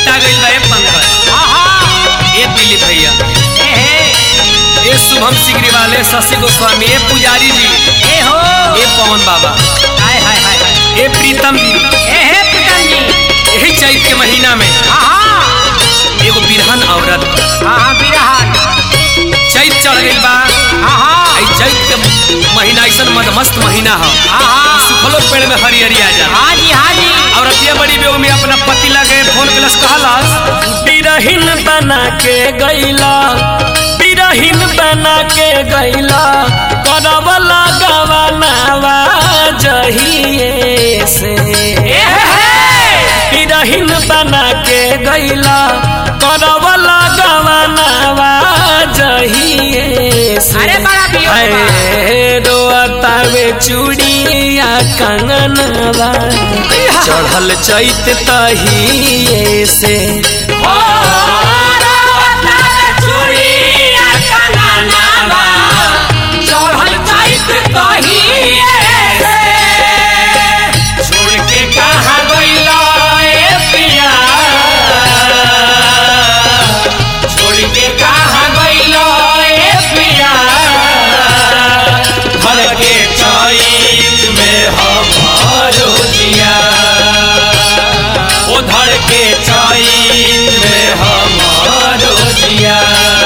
भेटा गइल बा ए पंकज ए दिलीप भैया ए शुभम सिगरी वाले शशि गोस्वामी ए पुजारी जी ए पवन बाबा ए प्रीतम जी यही चैत के महीना में एगो बिरहन औरत चैत चढ़ गइल बा आई चैत के महीना ऐसन मदमस्त महीना ह सुखलो पेड़ में हरियरी आ जा औरतिया बड़ी बेग में अपना पति लगे फोन प्लस कहलस बिरहिन बना के गैला बिरहिन बना के गैला करवला गवनावा जहिए से बिरहिन बना के गैला करवला गवनावा जहिए से अरे बड़ा वियोग बा। हाय रोतावे चूड़िया कंगनवा चढ़ल चैत तहिए से छोड़ के कहाँ गइला ए पिया छोड़ के कहाँ गइला ए पिया घर के चैत में हमारो जिया ओ धर के चैत में हमारो जिया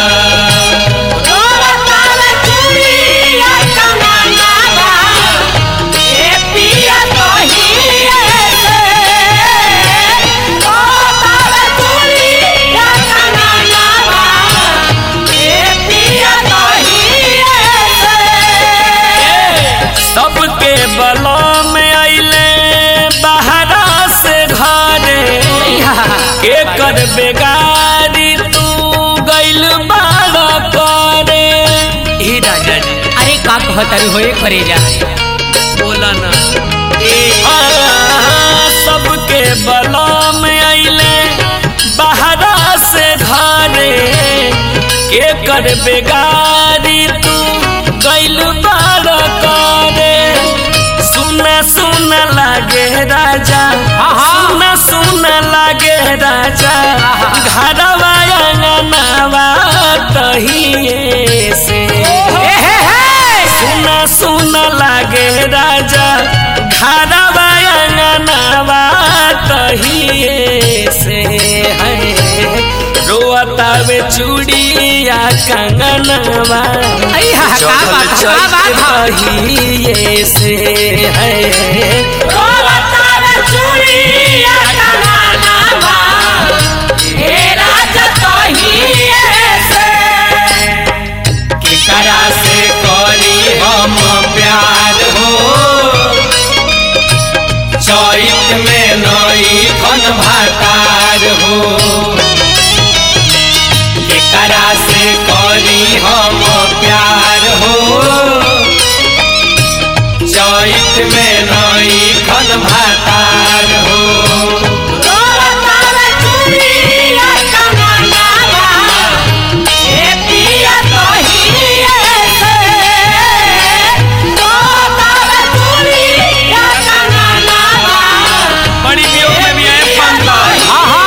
सबके बलम अइले बहरा से घरे के कर बेगारी तू गइल बाड़ा करे ए राजा जी अरे का कहता होए करे जा बोला ना आ, सबके बलम अइले बहरा से घरे के कर बेगारी तू गइल बाड़ा करे सुना सुना लागे राजा सुना सुना लागे राजा घरवा अंगनावा तहिए से सुना सुना लागे राजा घरवा अंगनावा तहिए से है रोतावे चूड़िया कंगनवा अइहा, का बात, का बात, का। तहिए से है केकरा से करी हम प्यार हो चैत में नई खन भातार हो केकरा से करी हम प्यार हो चैत में नई खन भातार हो बड़ी वियोग में भी आए पंकज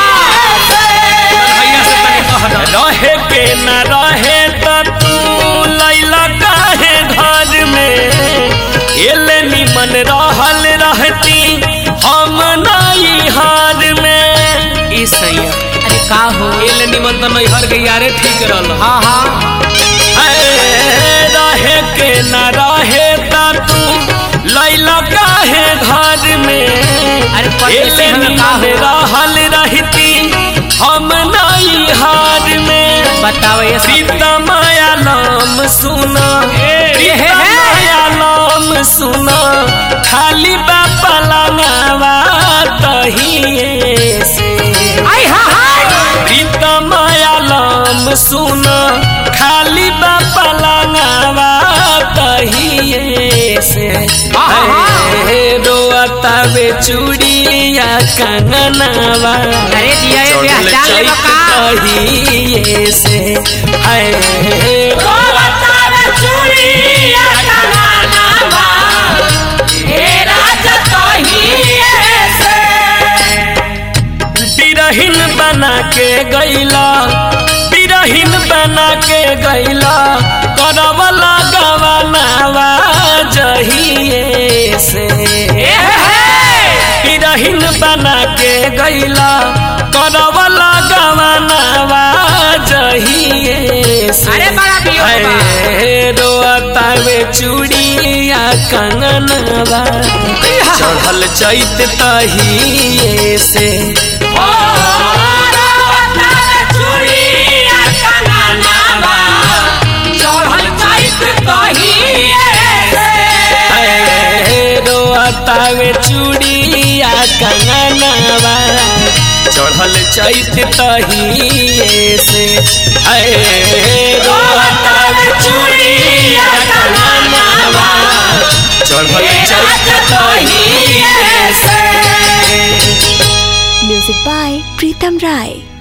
भैया से तनी कह दो रहे के न रहे त तू लैला काहे घर में एले निमन रहल रहती हम नहीं हार में ई सैया अरे का हो एले निमन तो नैहर के यारे ठीक रहल हाँ हाँ है, रहे के न रहे त तू लैला काहे घर में अरे परदेसी एले हमें का निमन हो? रहल रहती हम नहीं हार में बताओ ये सब सीता माया नाम सुना हे, सीता हे। माया नाम सुना खाली बापा लगावा तहिए से आई हाँ हाँ सीता माया नाम सुना खाली बापा लगावा तहिए से हे रोता वे चूड़िया कंगनावा अरे दिया ये ब्याह चढ़ल चाल चैत बका तहिए से है बिरहिन बना के गैला बिरहिन बना के गैला करवला गवनावा जहिए से बिरहिन बना के गैला करवला गवनावा जहिए से अरे बड़ा पियो अरे रोतावे चूड़िया कंगनवा चढ़ल चैत तहिए से अरे रोतावे चूड़िया कंगनवा चढ़ल चैत तहिए से अरे रोतावे चूड़िया कंगनवा चढ़ल चैत तहिए से Music by Pritam Rai.